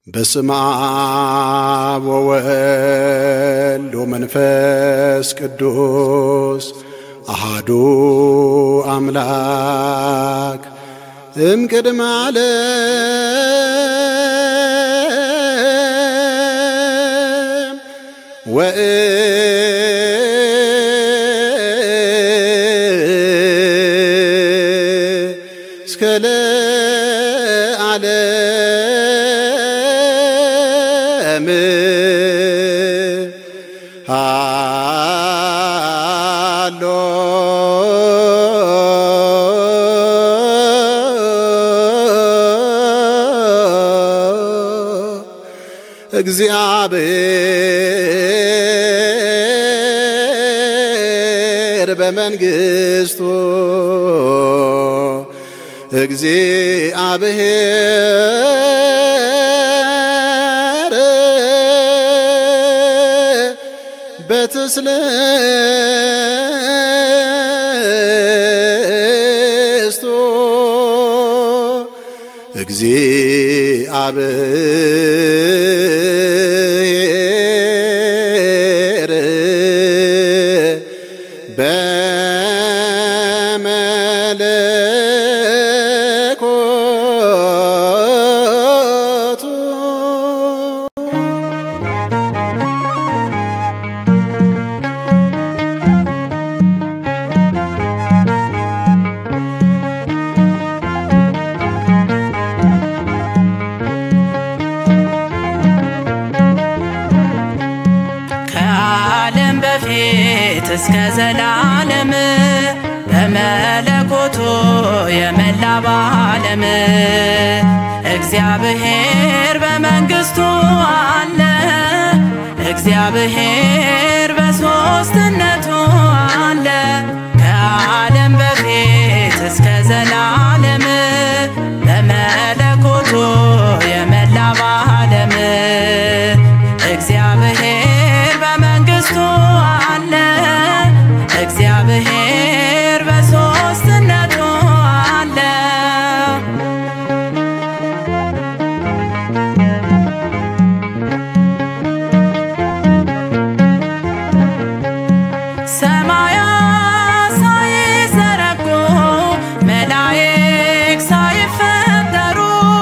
በስመ አብ ወወልድ ወመንፈስ ቅዱስ አሃዱ አምላክ እምቅድመ ዓለም ወእስከ ለዓለም ሃሎ እግዚአብሔር በመንግሥቱ እግዚአብሔር በትስልስቱ እግዚአብሔር በመለኮቱ ከዓለም በፊት እስከ ዘላለም በመለኮቱ የመላ በዓለም እግዚአብሔር በመንግሥቱ አለ። እግዚአብሔር በሦስትነቱ አለ። ከዓለም በፊት እስከ ዘላለም በመለኮቱ የመላ በዓለም እግዚአብሔር በመንግሥቱ አለ። እግዚአብሔር በሦስትነቱ አለ። ሰማያት ሳይዘረጉ መላእክት ሳይፈጠሩ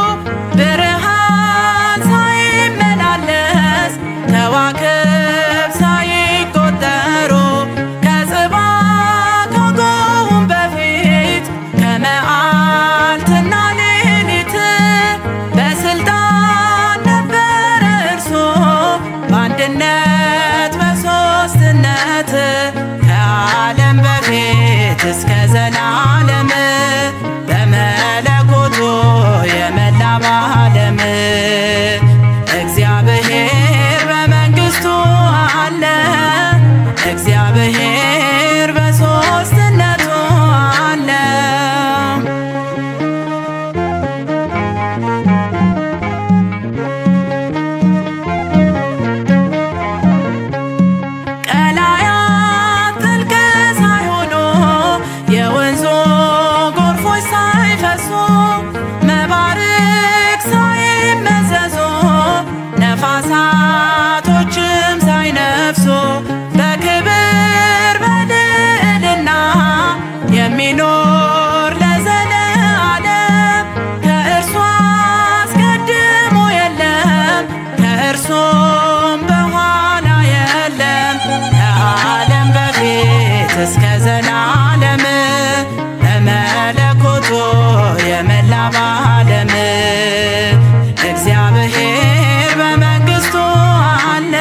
ብርሃን ሳይመላለስ ከዋክብት ሳይቆጠሩ ከጽባሕ ከጎሁም በፊት ከመዓልትና ሌሊት በስልጣን ነበረ እርሱ በአንድነት በሦስትነት ከዓለም በፊት እስከ ዘላለም በመለኮቱ የመላ በዓለም እግዚአብሔር በመንግሥቱ አለ። እግዚአብሔር በሦስትነቱ አለ። ቀላያት ጥልቅ ሳይሆኑ የወንዙ ጎርፎች ሳይፈሱ መባርቅ ሳይመዘዙ ነፋሳቶችም ሳይነፍሱ በክብር በልዕልና የሚኖር ለዘለዓለም ከእርሱ አስቀድሞ የለም ከእርሱም በኋላ የለም ከዓለም በፊት እስከ ዘላለም በመለኮቱ የመላ በዓለም እግዚአብሔር በመንግሥቱ አለ።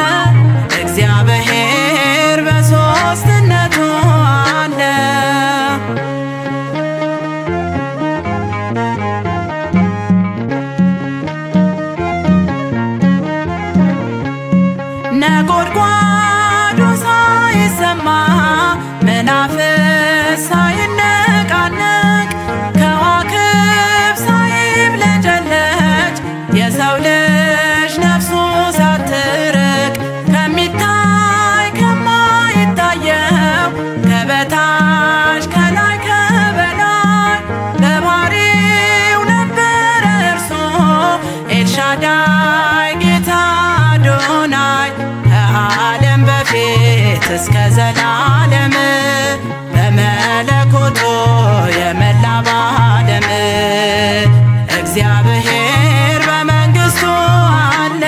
እግዚአብሔር በሦስትነቱ አለ። ነጎድጓዱ ሳይሰማ መናፍስት ሳይነቃነቅ ከዋክብት ሳይብለጨለጭ የሰው ልጅ ነፍሱ ሳትርቅ ከሚታይ ከማይታየው ከበታች ከላይ ከበላይ በባህሪው ነበረ እርሱ ኤልሻዳይ አዶናይ ጌታ አዶናይ ከዓለም በፊት እስከ ዘላለም በመለኮቱ የመላ ባለም እግዚአብሔር በመንግሥቱ አለ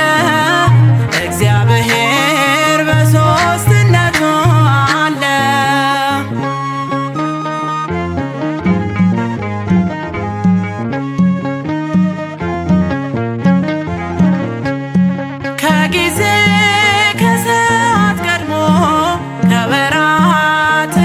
እግዚአብሔር በሦስትነቱ አለ ከጊዜ ከሰዓት ቀድሞ ከወራት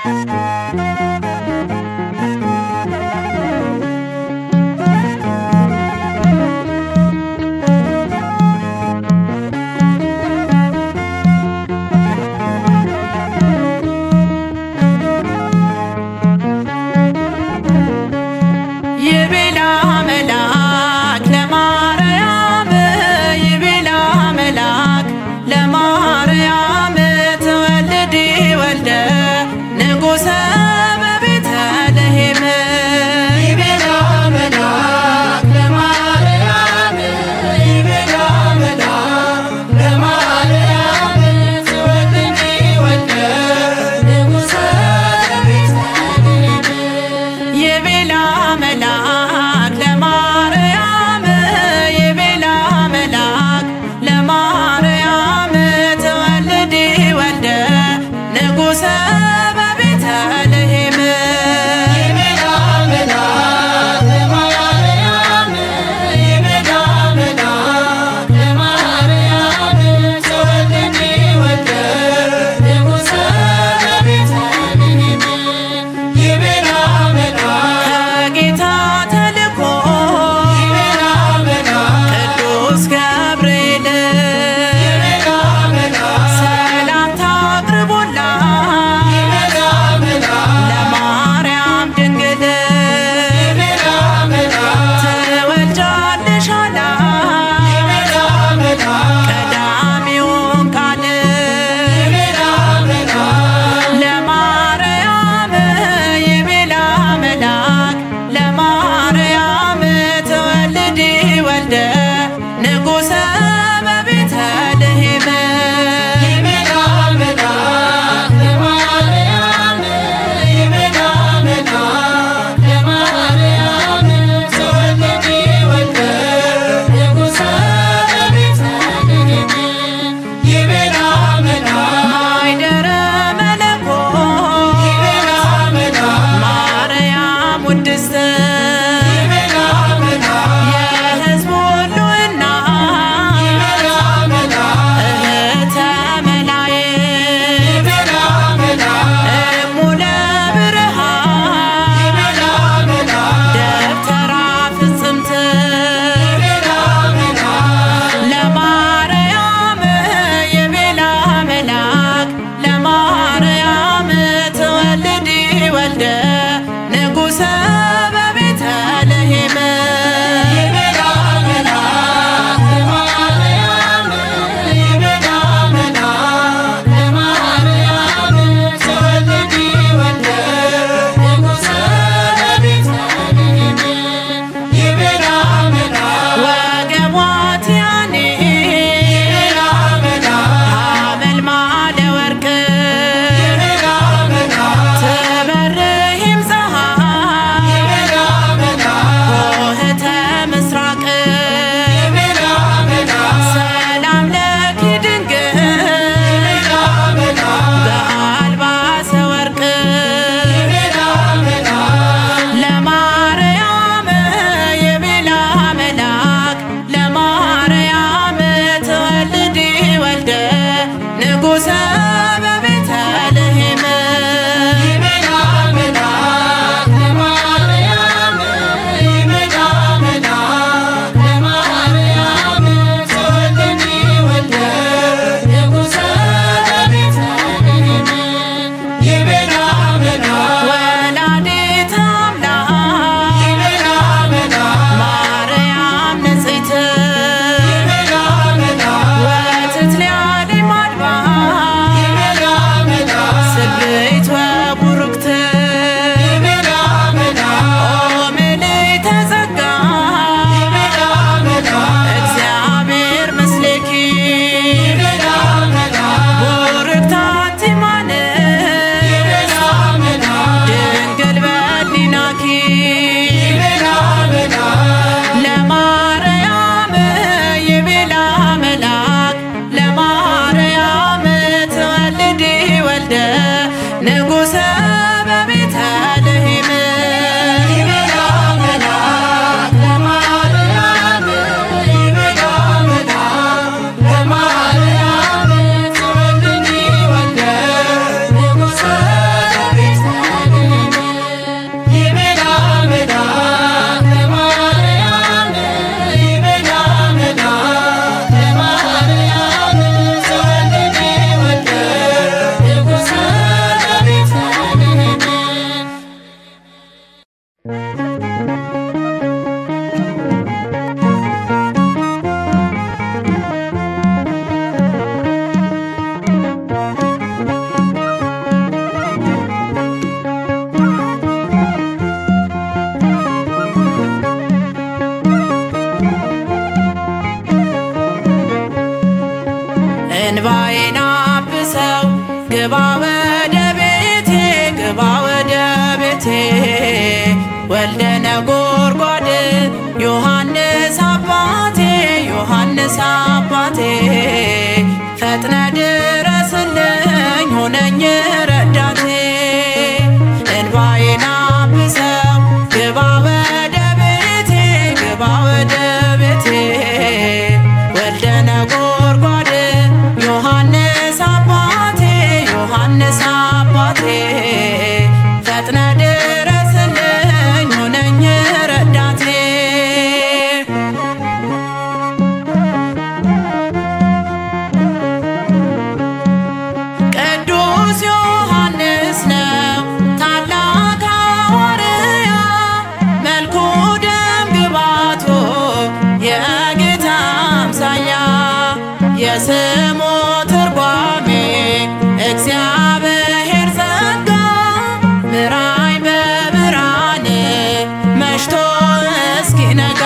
ይቤላ መልአክ ለማርያም ይቤላ መልአክ ለማርያም ትወልድ ወልደ ንጉሠ በቤተልሔም ይቤላ መልአክ ለማርያም ይቤላ መልአክ ለማርያም ትወልድ ወልደ ንጉሠ በቤተልሔም የቤላ መልአክ ለማርያም የቤላ መልአክ ለማርያም ትወልድ ወልደ ንጉሠ በቤተልሔም የቤላ መልአክ ለማርያም የቤላ መልአክ ለማርያም ትወልድ ወልደ ንጉሠ በቤተልሔም ይቤላ መልአክ ከጌታ ተልኮ ይቤላ መልአክ ቅዱስ ገብርኤል ይቤላ መልአክ ሰላምታ አቅርቦላት ይቤላ መልአክ ለማርያም ድንግል ይቤላ መልአክ ትወልጃለሽ አላት ይቤላ መልአክ ቀዳሚውን ቃል ይቤላ መልአክ ለማርያም የቤላ መልአክ ለማርያም ትወልድ ወልደ ንጉሠ በቤተልሔም የቤላ መልአክ ለማርያም የቤላ መልአክ ለማርያም ትወልድ ወልደ ንጉሠ በቤተልሔም ይቤላ መልአክ ማይደረ መለኮት ይቤላ መልአክ ማርያም ውድስት ይቤላ መልአክ የሕዝብ ሁሉ እናት ይቤላ መልአክ እህተ መላእክት ይቤላ መልአክ እሙለ ብርሃን ይቤላ መልአክ ደብተራ ፍጽምት ይቤላ መልአክ ለማርያም የቤላ መልአክ ለማርያም ትወልድ ወልደ ንጉሠ በቤተልሔም የቤላ መልአክ ለማርያም የቤላ መልአክ ለማርያም ትወልድ ወልደ ንጉሠ በቤተልሔም ይቤላ መልአክ ወገቧት ያኔ ይቤላ መልአክ ሐመልማለ ወርቅ ይቤላ መልአክ ትበርሂም ፀሐይ ይቤላ መልአክ ሆህተ ምስራቅ ይቤላ መልአክ ሰላም ለኪ ድንግል ይቤላ መልአክ በአልባሰ ወርቅ ይቤላ መልአክ ለማርያም የቤላ መልአክ ለማርያም ትወልድ ወልደ ንጉሠ በቤተልሔም ይቤላ መልአክ ለማርያም ይቤላ መልአክ ለማርያም ትወልድ ወልደ ንጉሠ በቤተልሔም ይቤላ መልአክ ወላዲተ አምላክ ይቤላ መልአክ ማርያም ንጽሕት ይቤላ መልአክ ወትትልያሊ ማድባር ይቤላ መልአክ ስብሕት ወቡርክት ይቤላ መልአክ ኦ ምልዕተ ጸጋ ይቤላ መልአክ እግዚአብሔር ምስሌኪ ይቤላ መልአክ ቡርክት አንቲ እማኑኤል ይቤላ መልአክ ድንግል በሊናኪ ይቤላ መልአክ ለማርያም የቤላ መልአክ ለማርያም ትወልድ ወልደ ንጉሠ በቤተልሔም ይቤላ መልአክ ለማርያም ይቤላ መልአክ ለማርያም ትወልድ ወልደ ንጉሠ በቤተልሔም ወልደ ነጎድጓድ ዮሐንስ አባቴ ዮሐንስ አባቴ ፈጥነ ድረስልኝ ሆነኝ ረዳቴ እንባዬን አብሰው ግባ ወደ ቤቴ ግባ ወደ ቤቴ ወልደ ነጎድጓድ ዮሐንስ አባቴ ዮሐንስ አባቴ ፈጥነ ድረስልኝ ሆነኝ ረዳቴ ቅዱስ ዮሐንስ ነው ታላቅ ሐዋርያ መልኩ ደም ግባቶ የጌታ አምሳያ የስሙ ትርጓሜ እግዚአብሔር ጸጋ ምራይ በብርሃን መሽቶ እስኪነጋ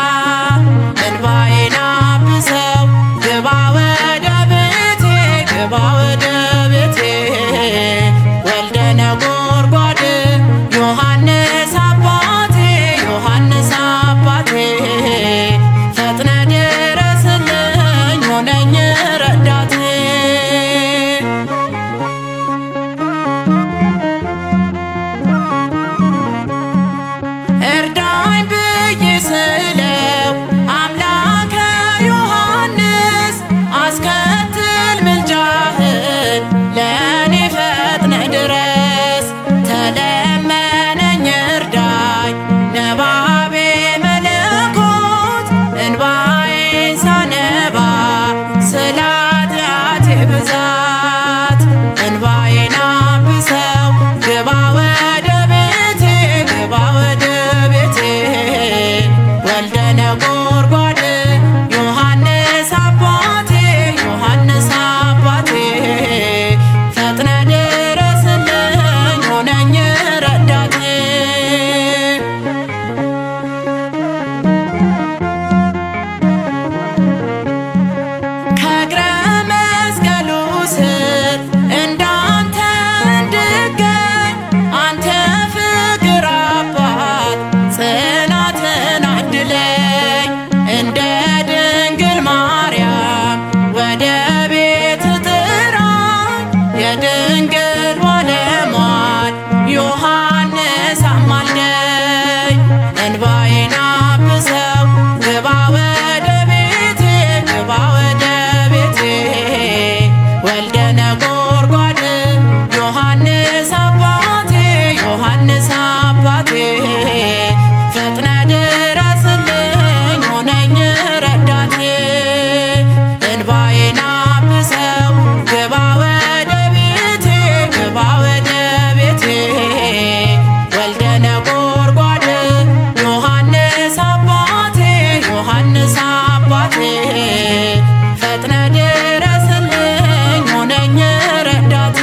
እንባዬን አብሰው ግባ ወደ ቤቴ ግባ ወደ ቤቴ ወልደ ነጎድጓድ ዮሐንስ አባቴ ዮሐንስ አባቴ ፈጥነ ድረስልኝ ሆነኝ ረዳቴ እርዳኝ ብዬ ስለው አምላከ ዮሐንስ አስከትል ምልጃህን ለእኔ ፈጥነ ድረስ ተለመነኝ እርዳኝ ነባቤ መለኮት እንባዬን ሳነባ ስለ ኃጢአቴ ብዛት እንባዬን አብሰው ግባ ወደ ቤቴ ግባ ወደ ቤቴ ወልደ ነጎድጓድ ዮሐንስ አባቴ ዮሐንስ አባቴ ፈጥነ ድረስልኝ ሆነኝ ረዳቴ ከእግረ መስቀሉ ስር እንዳንተ እንድገኝ አንተ ፍቅር አባት ጽናትን አድለኝ እንደ ድንግል ማርያም ወደ ቤት ጥራኝ የድንግል ባለሟል ዮሐንስ አማልደኝ እንባዬን አብሰው ግባ ወደ ቤቴ ግባ ወደ ቤቴ ወልደ ነጎድጓድ ዮሐንስ አባቴ ዮሐንስ አባቴ ፈጥነ ድረስልኝ ሆነኝ ረዳቴ እንባዬን አብሰው ግባ ወደ ቤቴ ግባ ወደ ቤቴ ወልደ ነጎድጓድ ዮሐንስ አባቴ ዮሐንስ አባቴ ፈጥነ ድረስልኝ ሆነኝ ረዳቴ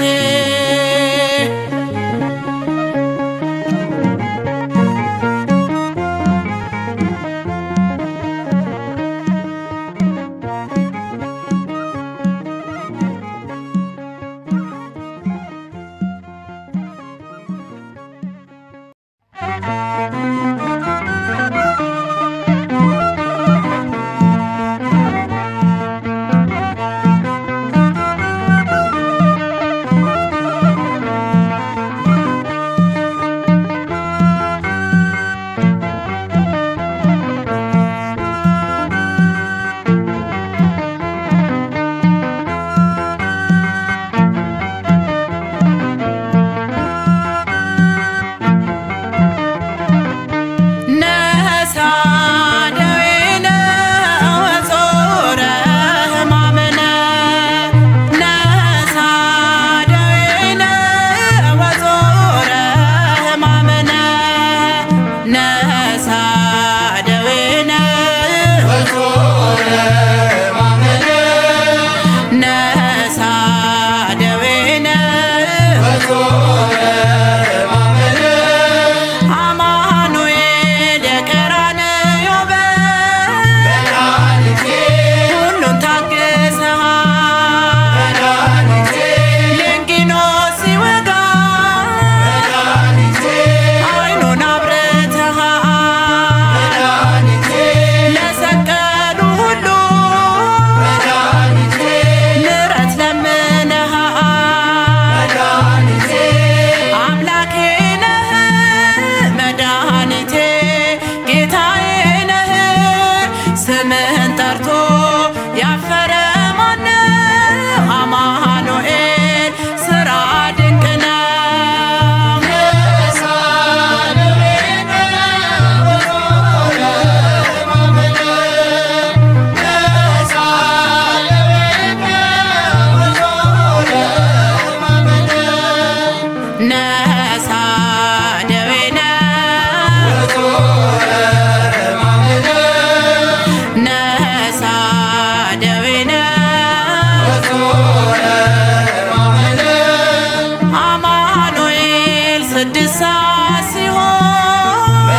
ስድስት ሰዓት ሲሆን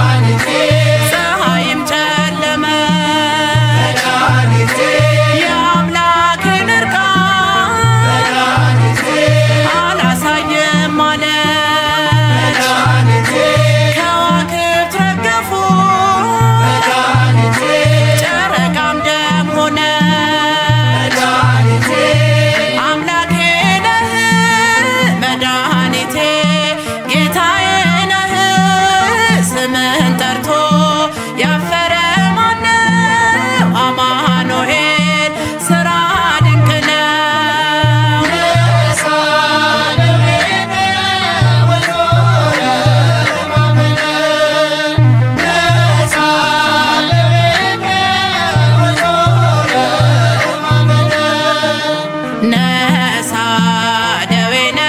ፀሐይም ጨለመ የአምላክን እርቃን አላሳየም አለች ከዋክብት ረገፉ ጨረቃም ደም ሆነች አምላኬ ነህ መድኃኒቴ ጌታዬ ነህ ስምህን ጠርቶ ያፈረ ማነው አማኑኤል ስራ ድንቅ ነው ነሳ ደዌነ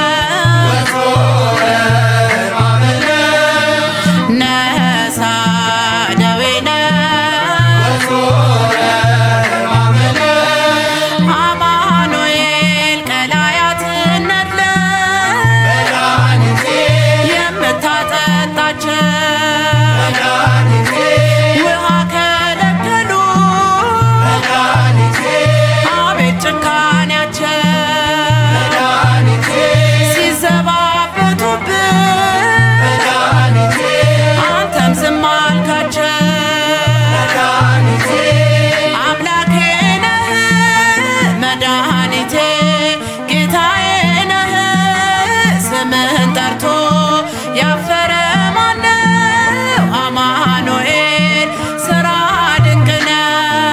ነሳ ደዌነ አማኑኤል ቀላያትን ነድለ የምታጠጣቸው ውሃ ከለከሉ አቤት ጭካኔያቸው ሲዘባበቱብን አንተም ዝም አልካቸው አምላኬ ነህ መድኃኒቴ ጌታዬ ነህ ስምህን ጠርቶ ያፈረ ማነው አማኑኤል ስራ ድንቅ ነው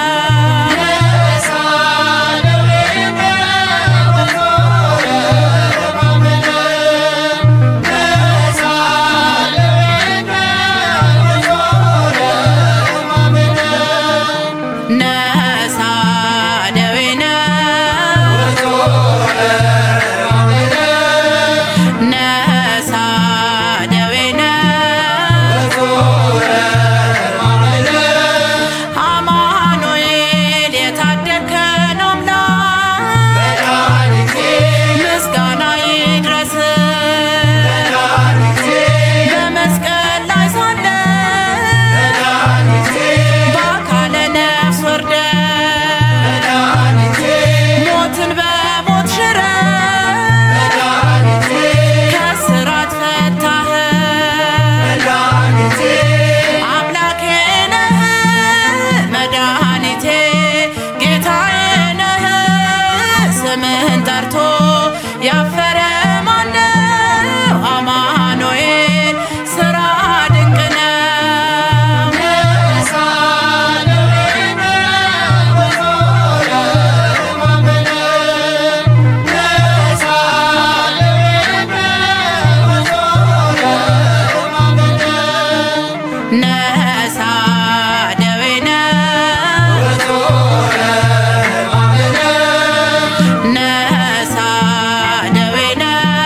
ነሳ ደዌነ ነሳ ደዌነ አማኑኤል የታደግከን አምላክ ምስጋና ይድረስ በመስቀል ላይ ሳለ በአካለ ነፍስ ወርደ ሞትን በሞት ሽረ ከስራት ፈታህ አምላኬ ነህ መድኃኒቴ ጌታዬ ነህ ስምህን ጠርቶ ያፈረ ማነው አማኑኤል ስራ ድንቅ ነው ነሳ ደዌነ ነሳ ደዌነ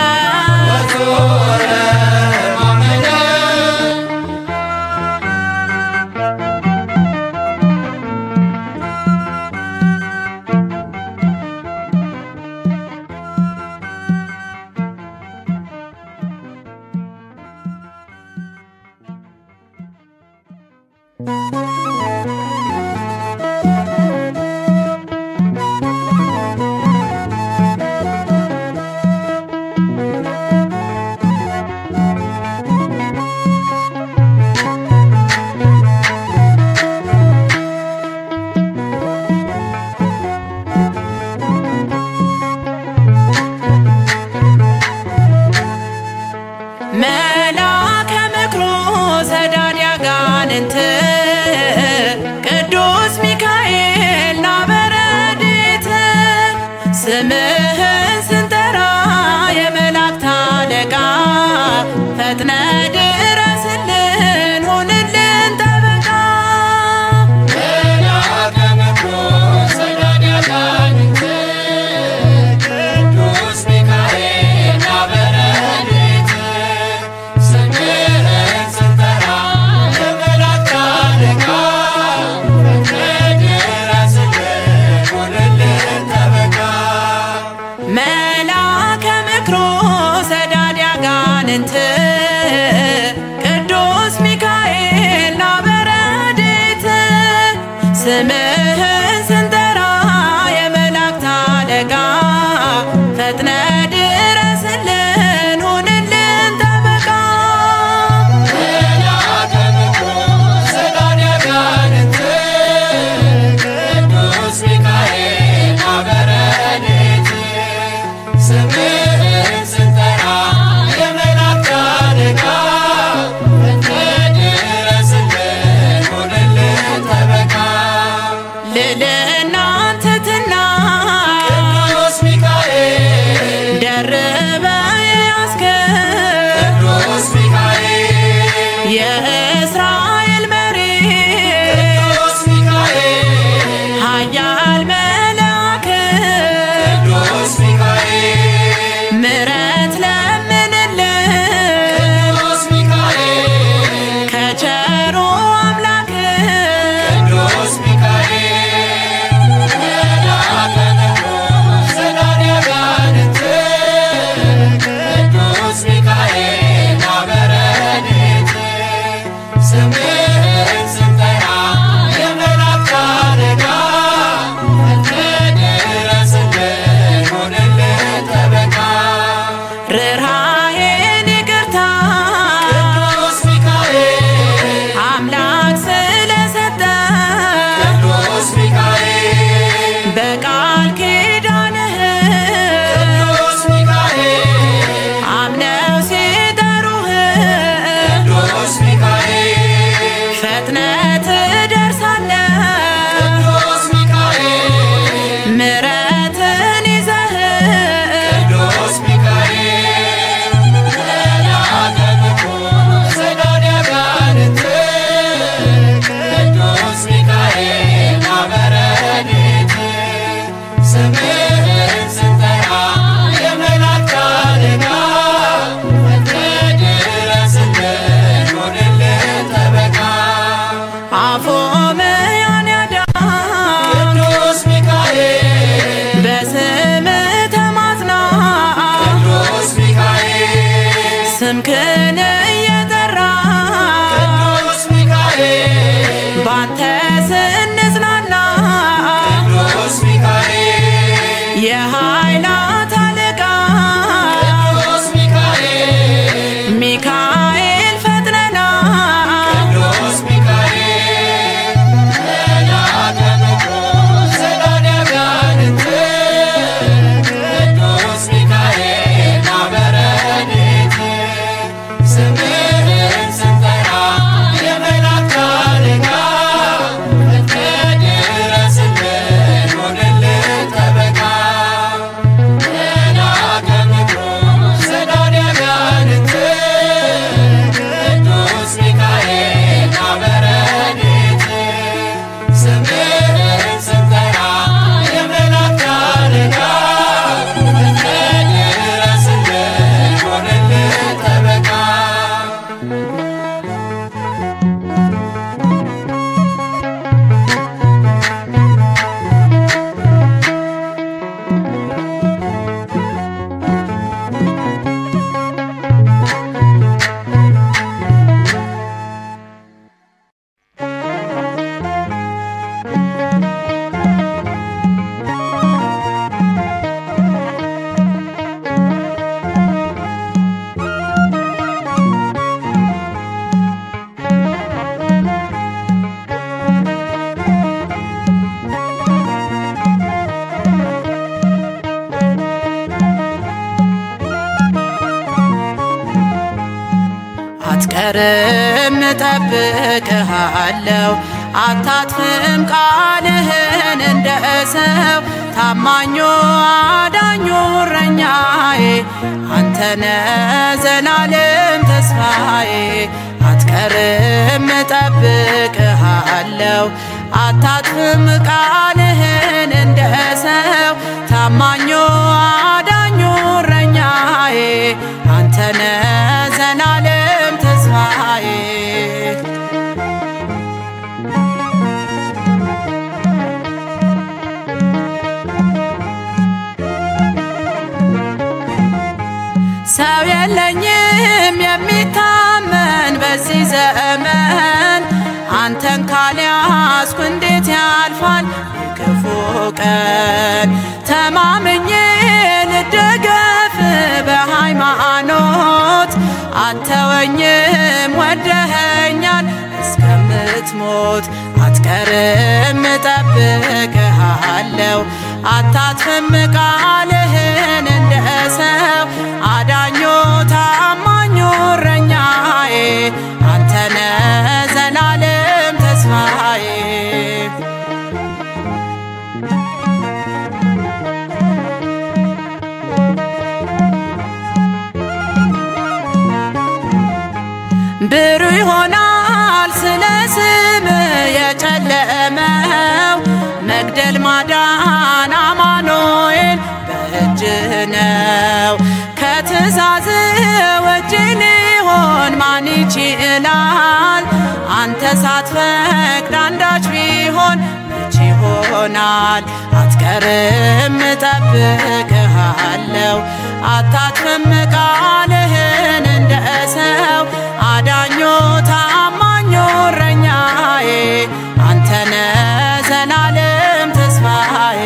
መልአከ ምክሩ ሰዳድ ያጋንንት ቅዱስ ሚካኤል ና በረድኤት ስምህን ስንጠራ የመላእክት አለቃ ፈጥነ ድረስልን ሁንልን ጠበቃ ስምህን ስንጠራ የመላእክት አጋንንት ቅዱስ ሚካኤል ና በረድኤት ስምህን ስንጠራ የመላእክት አለቃ ፈጥነ ድረስልን ሁንልን ጠበቃ ልዕልና ትሕትና ደርበ ያስገብ የእስራኤል መሪ ኃያል መልአክ ምሕረት ለምንልን ከቸሩ አምላክ ስምህን ስንጠራ የመላእክት አለቃ ድረስልን ሆንልን ጠበቃ ርኅራኄን ይቅርታ ቅዱስ ሚካኤል አምላክ ስለሰጠ ቅዱስ ሚካኤል በቃል ኪዳንህ ቅዱስ ሚካኤል አምነው ሲጠሩህ ቅዱስ ሚካኤል ፈጥነ ትደርሳለህ ቅዱስ ሚካኤል ምሕረትን ይዘህ ቅዱስ ሚካኤል መልአከ ምኩራብ ሰዳድ አጋንንት ቅዱስ ሚካኤል ና በረድኤት ስምህን ስንጠራ የመላእክት አለቃ ድረስልን ሆንልን ጠበቃ አፎምያን ያዳን ቅዱስ ሚካኤል በስምህ ተማጽና ቅዱስ ሚካኤል ስምክን እየጠራ ቅዱስ ሚካኤል ባንተ ስንጽናና ቅዱስ ሚካኤል የኃይላት አለቃ ቅዱስ ሚካኤል ሚካኤል ፈጥነና ቅዱስ ሚካኤል መልአከ ምኩራብ ሰዳድ አጋንንት ቅዱስ ሚካኤል ና በረድኤት ስምህን ስንጠራ የመላእክት አለቃ ድረስልን ሆንልን ጠበቃ መልአከ ምኩራብ ሰዳድ አጋንንት ቅዱስ ሚካኤል ና በረድኤት ስምህን ስንጠራ የመላእክት አለቃ ድረስልን ሆንልን ጠበቃ አትቀርም እጠብቅሃለሁ አታጥፍም ቃልህን እንደ ሰው ታማኙ አዳኙ እረኛዬ አንተነ ዘላለም ተስፋዬ አትቀርም እጠብቅሃለሁ አታጥፍም ቃልህን እንደ ሰው ታማኙ አዳኙ እረኛዬ አንተነ ዘላለም ተስፋዬ ሰው የለኝም አንተን ካልያዝኩ እንዴት ያልፋል የክፉ ቀን ተማምኜ ልደገፍ በሃይማኖት አተወኝም ወደኸኛል እስከምትሞት አትቀርም እጠብቅሃለሁ አታጥፍም ቃልህን እንደ ሰው አዳኞ ታማኙ እረኛዬ አንተነ ዘላለም ተስፋዬ ብሩህ ይሆናል ስለ ስም የጨለመው መግደል ማዳን አማኑኤል በእጅህ ነው። ከትእዛዝ ውጭ ሊሆን ማን ይችላል? አንተ ሳትፈቅድ አንዳች ቢሆን መች ይሆናል? አትቀርም እጠብቅሃለሁ አታጥፍም ቃልህን እንደ ሰው አዳኞ ታማኞ እረኛዬ አንተነ ዘላለም ተስፋዬ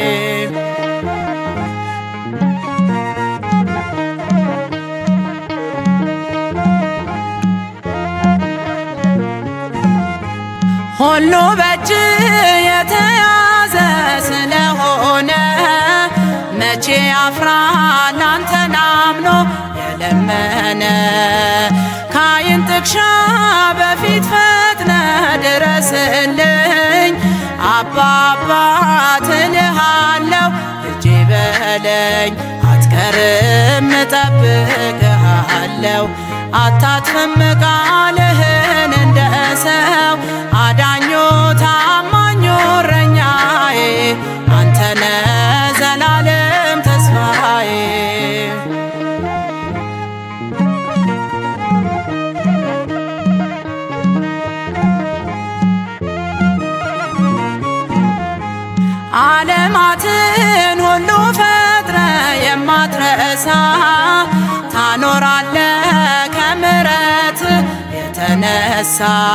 ሁሉ በእጅ የተያዘ ስለሆነ መቼ ያፍራል አንተን አምኖ የለመነ ካይን ጥቅሻ በፊት ፈጥነ ድረስልኝ አባ አባት እልሃለሁ ልጄ በለኝ አትቀርም እጠብቅሃለሁ አታጥፍም ቃልህን እንደ ሰው አዳኞ ታማኞ እረኛዬ አንተነ ዘላለም ተስፋዬ ዓለማትን ሁሉ ፈጥረ የማትረሳ ታኖራለ ከምረት የተነሳ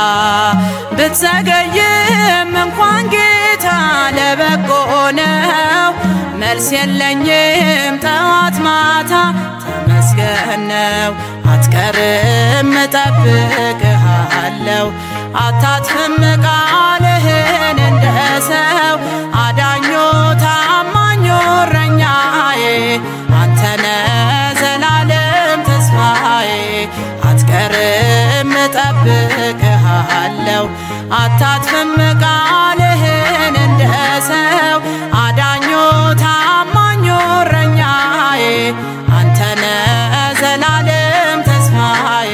ብትዘገይም እንኳን ጌታ ለበጎ ነው። መልስ የለኝም ጠዋት ማታ ተመስገን ነው። አትቀርም እጠብቅሃለሁ አታጥፍም ቃልህን እንደ ሰው አዳኞ ታማኞ እረኛዬ አንተነ ዘላለም ተስፋዬ አትቀርም እጠብቅሃለሁ አታጥፍም ቃልህን እንደ ሰው አዳኞ ታማኞ እረኛዬ አንተነ ዘላለም ተስፋዬ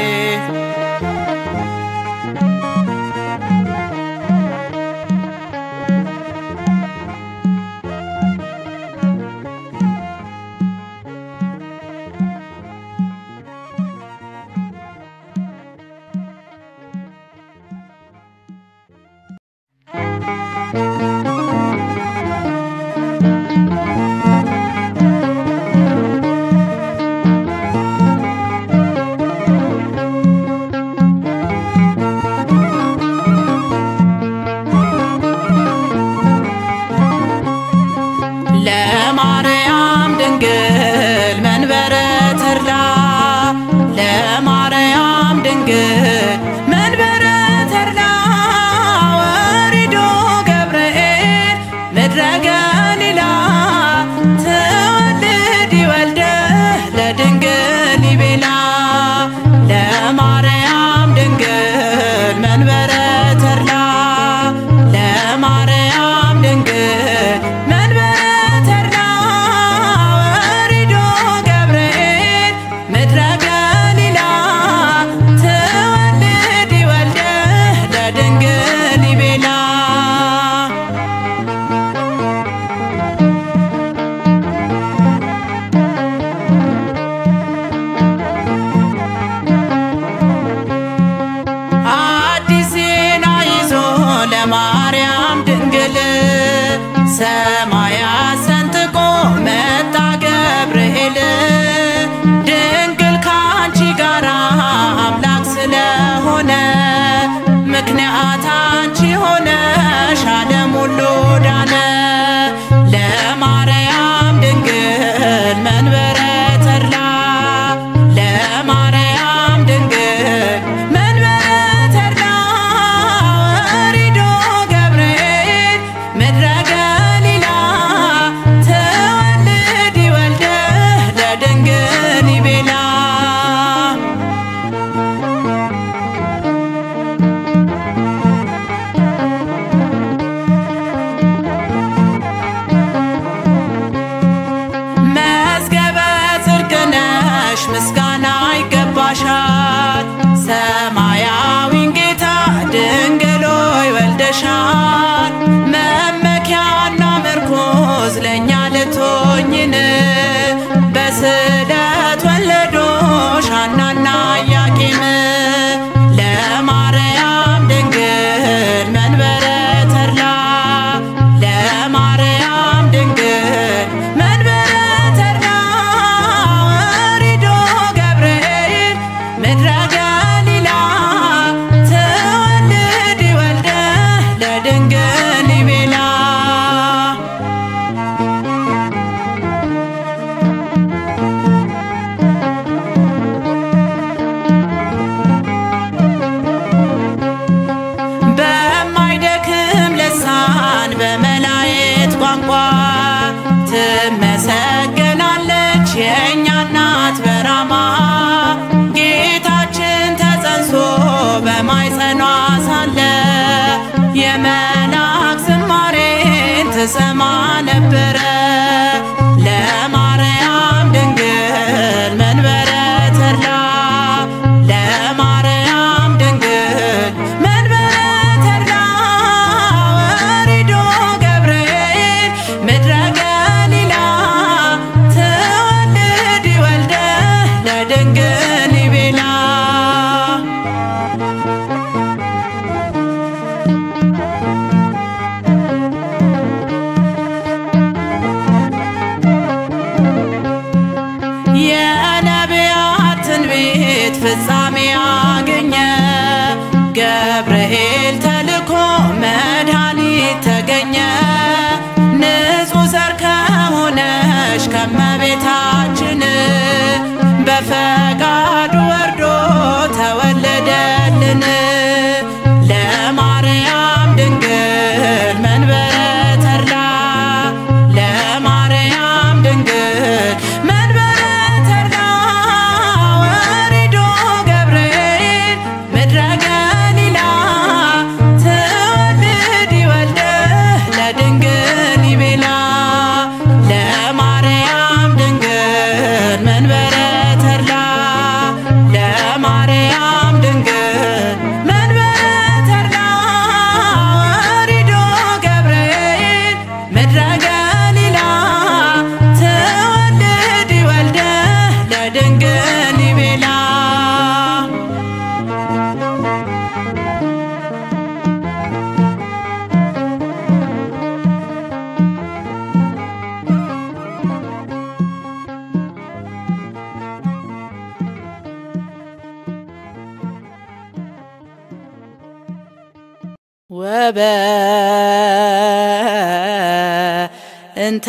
ለማርያም ድንግል መንበረ ተድላ ለማርያም ድንግል መንበረ ተድላ ወሪዶ ገብርኤል ምድረ ገሊላ ትወልድ ይወልደ ለድንግል ይቤላ ለማርያም ድንግል መንበረ ተድላ ለማርያም ድንግል መንበረ ተድላ ወሪዶ ገብርኤል ምድረ ገሊላ ትወልድ እንዴት ፍጻሜ አገኘ? ገብርኤል ተልኮ መድኃኒት ተገኘ። ንጹሕ ዘር ከሆነሽ ከመቤታችን በፈቃዱ ወርዶ ተወለደልን። ለማርያም ድንግል መንበረ ተድላ ለማርያም ድንግል መንበረ ተድላ ወሪዶ ገብርኤል ምድረ ገሊላ ትወልድ ይወልደ ለድንግል ይቤላ ለማርያም ድንግል መንበረ ተድላ ለማርያም ድንግል መንበረ ተድላ ወሪዶ ገብርኤል ምድረ ገሊላ ትወልድ ይወልደ ለድንግል ይቤላ ወበ እንተ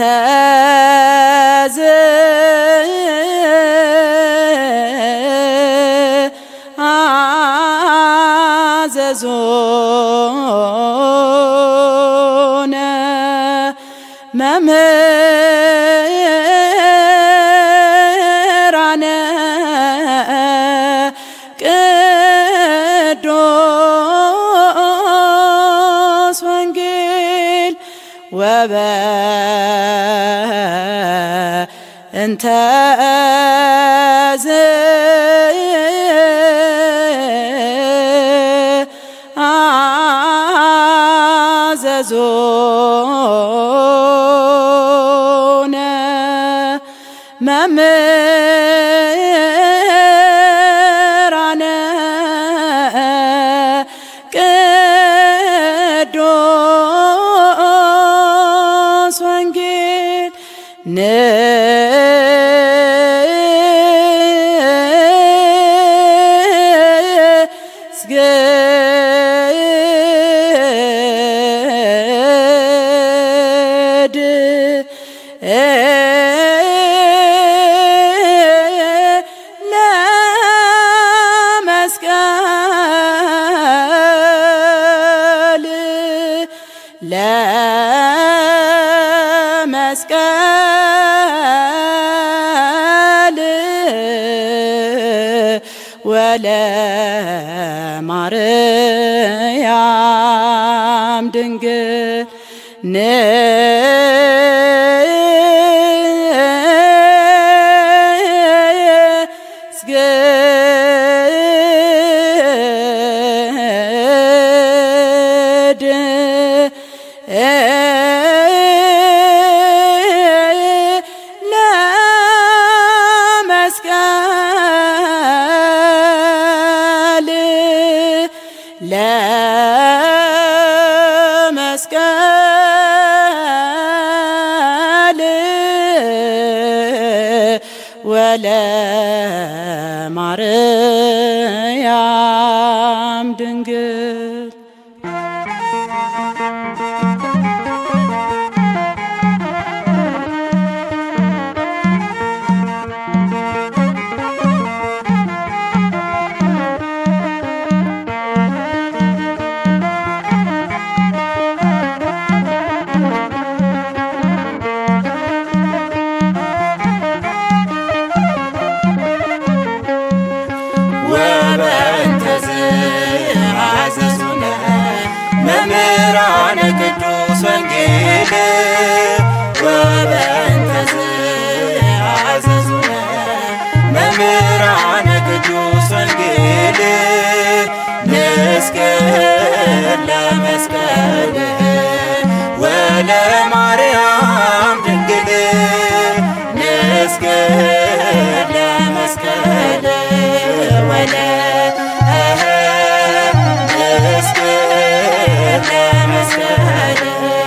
አዘዞነ መምህራነ ቅዱስ ወንጌል ወበ እንተ አዘዞነ መምህራነ ቅዱስ ወንጌል ንስግድ ለመስቀል ለመስቀል ወለማርያም ድንግል ንስግድ ለመስቀል ለመስቀል ወለማርያም ድንግል ወበእንተዝ አዘዙነ መምህራነ ቅዱስ ወንጌል ወበእንተዝ አዘዙነ መምህራነ ቅዱስ ወንጌል ንስቅል ለመስቀል ወለማርያም ድንግል ንስቅል ለመስቀል ወለ ንስቅል ለመስቀል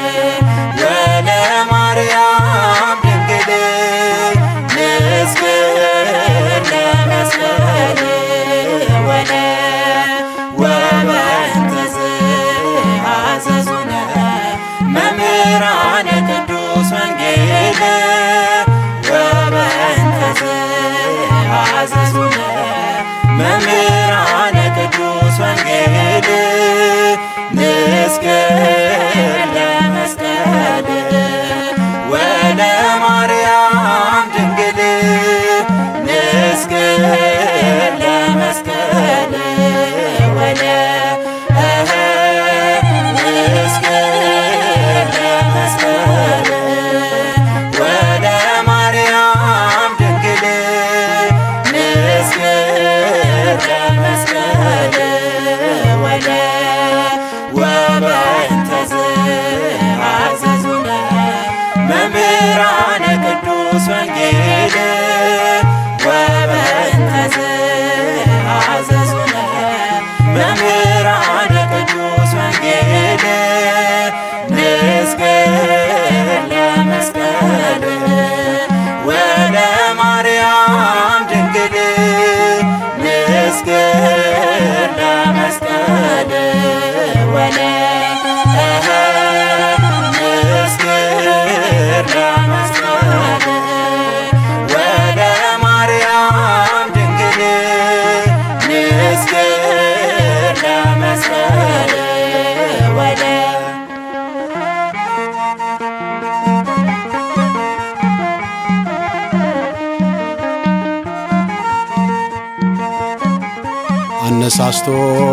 ወለማርያም ድንግል ንስቅል ለመስቀል ወንጌል ንስግር ለመስቀል ወለ ማርያም ድንግል ንስግር ለመስቀል ወለ ንስግር ለመስቀል ወለ ማርያም ድንግል ንስግር ለመስቀል ወለ ወበእንተ ዘአዘዙነ መምህራነ ቅዱስ ወንጌል ወበእንተ ዘአዘዙነ መምህራነ ቅዱስ ወንጌል ንስግር ለመስቀል ወለ ማርያም ድንግል ንስግር ለመስቀል ወለ ንስግር ለመስቀል ወለ ማርያም ድንግል ንስግር ለመስቀል ወለ አነሳስቶ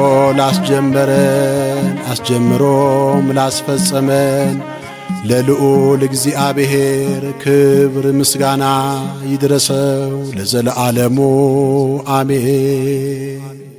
ላስጀመረን አስጀምሮም ላስፈጸመን ለልዑል እግዚአብሔር ክብር ምስጋና ይድረሰው ለዘለዓለሙ አሜን።